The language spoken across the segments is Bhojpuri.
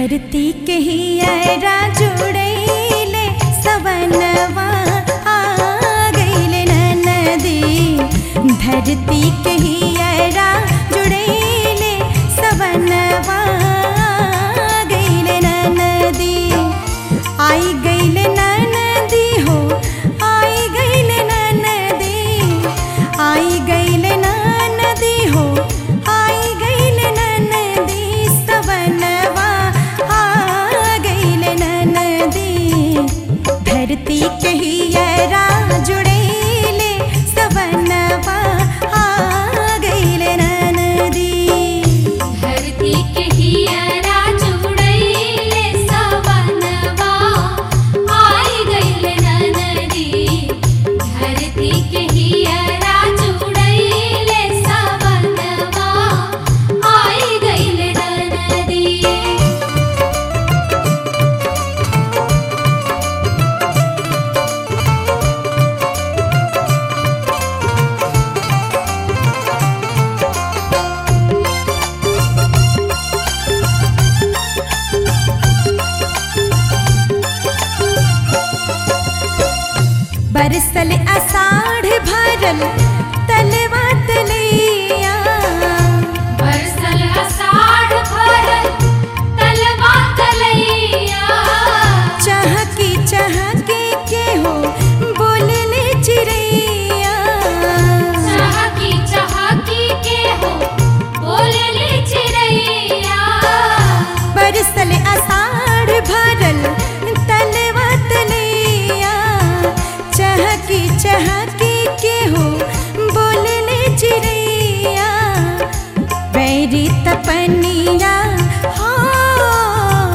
धरती के हियरा जुड़ैले सवनवा आ गईले नदी धरती के हियरा जुड़ैले सवनवा आ गईले नदी आई गईले नदी हो आई गईले नदी आई गईले नदी हो आई गईले नदी सवनवा आ गईले नदी धरती के हियरा जुड़ैले सवनवा आ गईले नदी धरती के हियरा जुड़ैले सवनवा आई गइल नदी धरती के हियरा जुड़ैले सवनवा आई गइल नदी बरसल अषाढ़ भरल तलवा तलैया बरसल अषाढ़ भरल तलवा तलैया चहकी चहकी के हो बोलले चिड़ैया चहकी चहकी के हो बोलले चिड़ैया बरसल अषाढ़ भरल तलवा तलैया चहकी चहकी के हो बोलले चिड़ैया बैरी तपनिया हाँ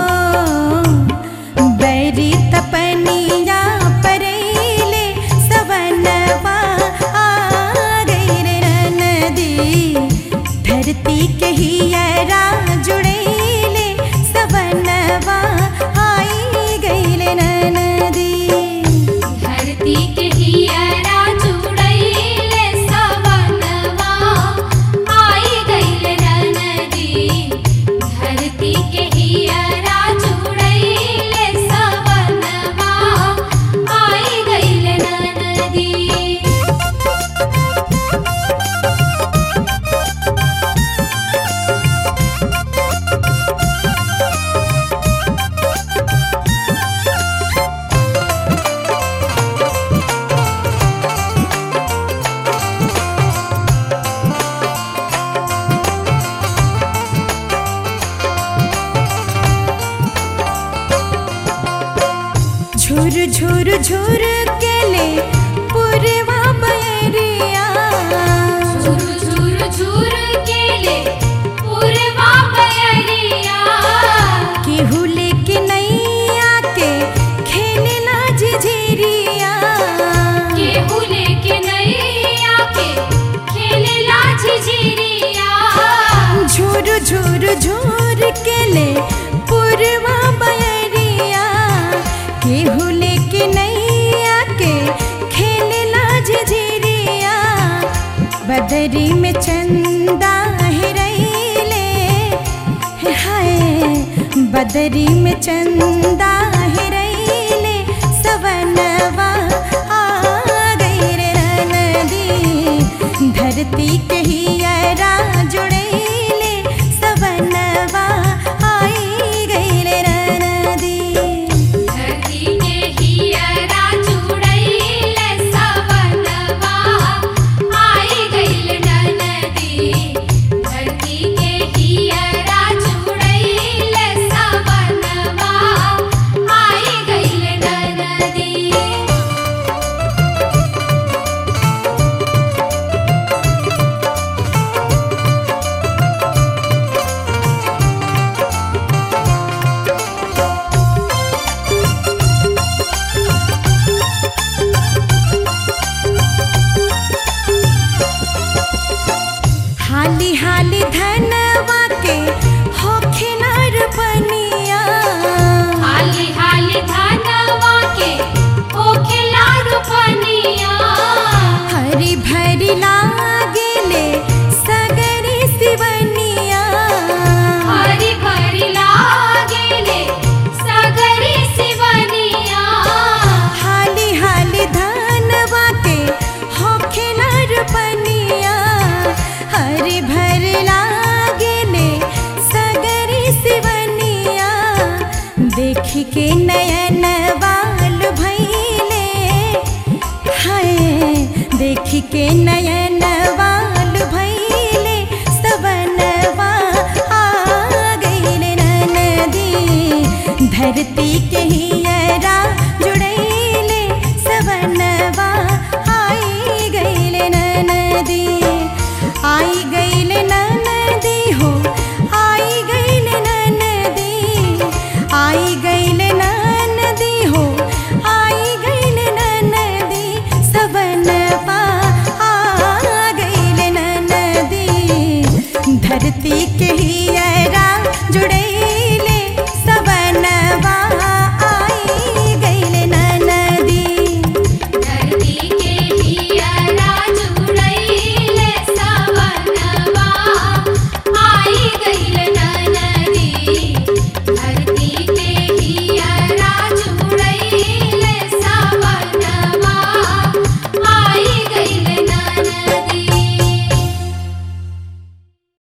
बैरी तपनिया परेले सवनवा आ गईले नदी धरती के हियरा जुड़ैले सवनवा आई गईले नदी धरती के हियरा जुड़ैले सवनवा आई गइल नदी धरती के हियरा जुड़ैले सवनवा आई गइल नदी झुर झुर झुर केले पुरवा बैरिया झुर झुर झुर केले पूर्वा बयरिया केहू लेके नैया के खेलेला झिझिरिया केहू लेके नैया के खेलेला झिझिरिया झुर झुर झुर केले पुरवा बैरिया केहू लेके नैया के खेलेला झिझिरिया बदरी में चंदा हेरैले हाय बदरी में चंदा हेरैले सवनवा आ गईले नदी धरती के हियरा जुड़ैले सवनवा आई गईले नदी धरती के हियरा जुड़ैले सवनवा आई गइल नदी धरती के हियरा जुड़ैले सवनवा आई गइल नदी धरती धरती के हियरा जुड़ैले सवनवा आई गईले ननदी आई गईले ननदी हो आई गईले ननदी आई गईले ननदी हो आई गईले ननदी सवनवा आ गईले ननदी धरती के हियरा जुड़ैले